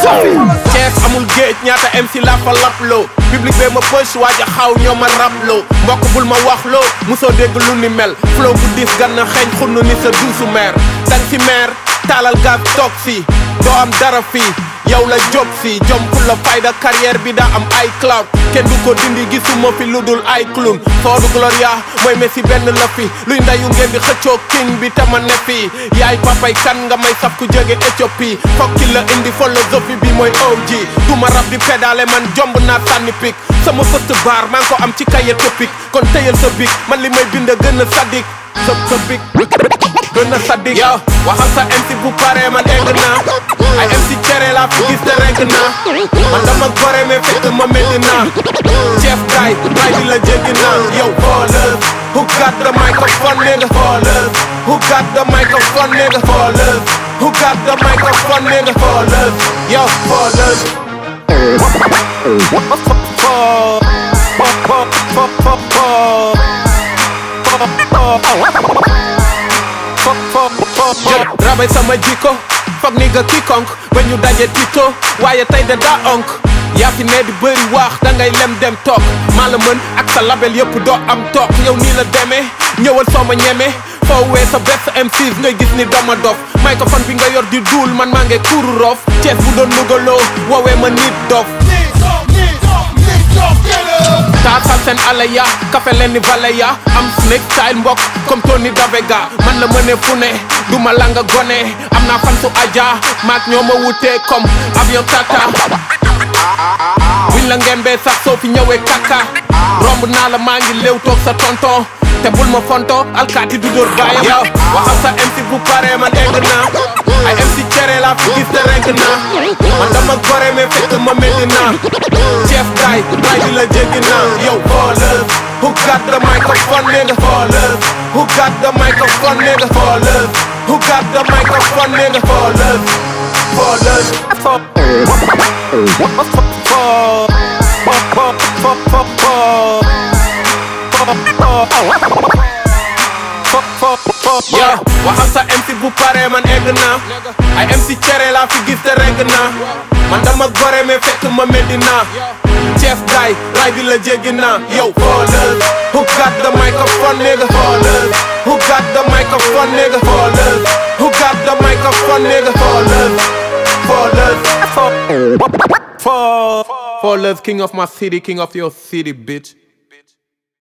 Cees amul géej ñaata MC la fa laploo public bee ma push waaja xaw ñoo ma raploo mbokk bul ma waxloo musoo dégg lu ni mel flow bu diis gan na xeeñ xunnu ni sa duusu meer dang si meer taalal gaab toog si doo am dara fii yow la job si jom pour la fayda carrière bi daa am ay cloud kenn du ko dindi gisuma fi lu dul ay clown Fodou Gloria mooy Messi benn la fi luy ndayu ngeen di xëccoo king bi te ma ne fii yaay papay kan nga may saf ku jóge Éthiopie fokki la indi philosophie bi mooy OG du ma rab di pédale man jomb naa sànni pik sama fëst baar maa ngi ko am ci kaye topic kon tëyal sa bik man li may bind gën a sadik sa sa bik gën a sadik yow waxal sa MC bu pare man egg naa ay MC cere laa fi gis te rek naa man dama gore mais fekk ma metti naa chef gaay gaay di la jéggi naa yow ballers who got the microphone nigga ballers who got the microphone nigga ballers who got the microphone nigga ballers yo ballers rabay sama jikko foog ni nga kikonk ba ñu daje tito waaye tey de daa onk yaa fi ne di bëri waax da ngay lem dem toog maa la mën ak sa label yëpp doo am toog yow nii la demee ñëwal soo ma ñeme foo wee sa best MCs ngay gis ni dama dof microphone bi nga yor di duul man maa ngi kuuru roof Cees bu doon lugaloo woowee ma nit dof taatal seen ale ya kafe leen ni vale ya am snake style mbokk comme Tony Davega man la mëne fu ne du ma langa gone am naa fan su aja maak ñoo ma wutee comme avion tata buñ la ngembee sax soo fi ñëwee kaka romb naa la maa ngi léew toog sa tonton te bul ma fonto alkaati du dóor baayam yow waxal sa MC bu pare man egg naa ay MC cere laa fi gis te rek naa man dama gore mais fekk ma metti naa chef gaay gaay di la jéggi naa yow ballers who got the microphone nigga ballers who got the microphone nigga ballers who got the microphone nigga ballers ballers yo waxal sa MC bu pare man egg naa ay MC cere laa fi gis te reg naa man dama gore mais fekk ma metti naa chef gaay raay bi la jéggi naa yow ballers who got the microphone nigga ballers who got the microphone nigga ballers who got the microphone nigga ballers ballers ballers king of my city king of your city bitch